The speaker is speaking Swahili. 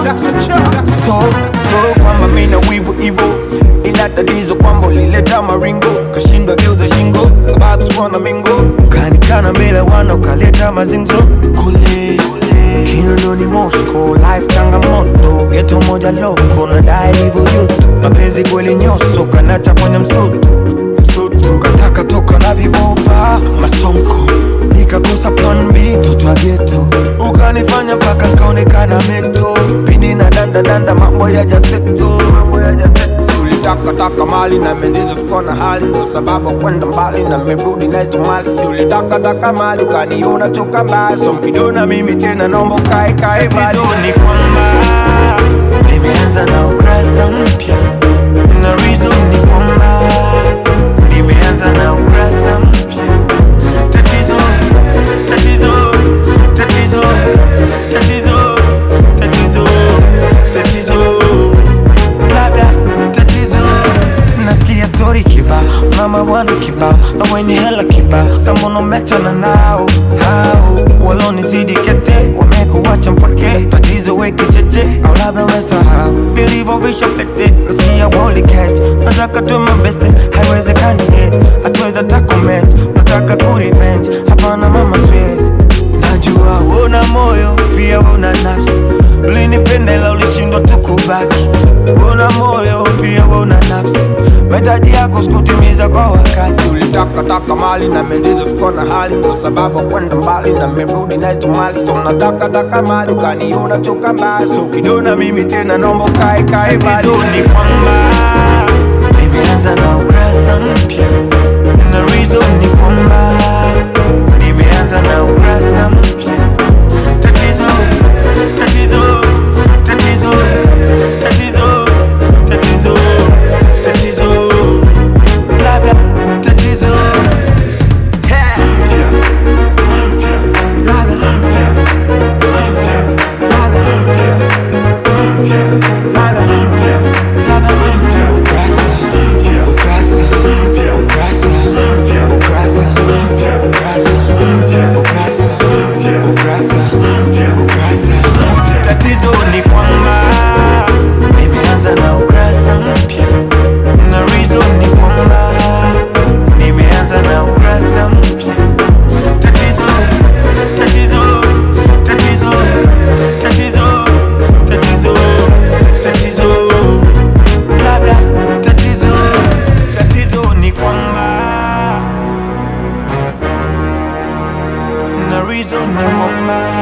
so so kwamba mina wivu ivo ila tatizo kwamba ulileta maringo kashindwa geuza shingo sababu sikuwa na mingo kanikana mbele wana ukaleta mazinzo kule kinondoni mosco life changamoto geto moja loko nadai hivyo yutu mapenzi kweli nyoso kanacha kwenye msutu msutu kataka toka na vibopa masonko nikakosa plan B toto wa geto ukanifanya mpaka kaonekana mento pindi na danda danda mambo ya jaseto ulitakataka mali na menzizo sikuwa na hali ndo sababu kwenda mbali na merudi naito mali si ulitakataka mali ukaniona toka mbali so mkidona mimi tena naomba ukae kae mbali ni kwamba nimeanza na ukurasa mpya na reason ni kwamba nimeanza na ukurasa mpya tatizo tatizo tatizo tatizo tatizo tatizo labda tatizo nasikia stori kiba mama bwana kiba aweni hela kiba samono mechana nao hao walonizidi kete wamekuwacha mpweke tatizo weke cheche au labda wesahau nilivyovisha pete nasikia woli catch nataka tuwe mabeste haiwezekani yet hatuweza takomet nataka kurevenge hapana mama siwezi najua una moyo pia una nafsi ulinipenda ila ulishindwa tu kubaki una moyo pia una nafsi mahitaji yako sikutimiza kwa wakati ulitakataka mali na menzizo sikuwa na hali ndo sababu kwenda mbali na merudi naito mali so natakataka mali ukaniona toka mbali so ukiniona mimi tena naomba ukae kae mbali ni kwamba nimeanza na ukurasa mpya na reason ni kwamba nimeanza na ukurasa mpya tatizo tatizo tatizo tatizo tatizo tatizo labda tatizo Ha! Labda. Labda. Labda. Labda. Ukurasa. Ukurasa. Ukurasa. Ukurasa. Ukurasa. Ukurasa. Ukurasa. Tatizo ni kwamba nimeanza na ukurasa mpya na reason ni kwamba nimeanza na ukurasa mpya tatizo tatizo tatizo tatizo tatizo tatizo labda tatizo tatizo ni kwamba na reason ni kwamba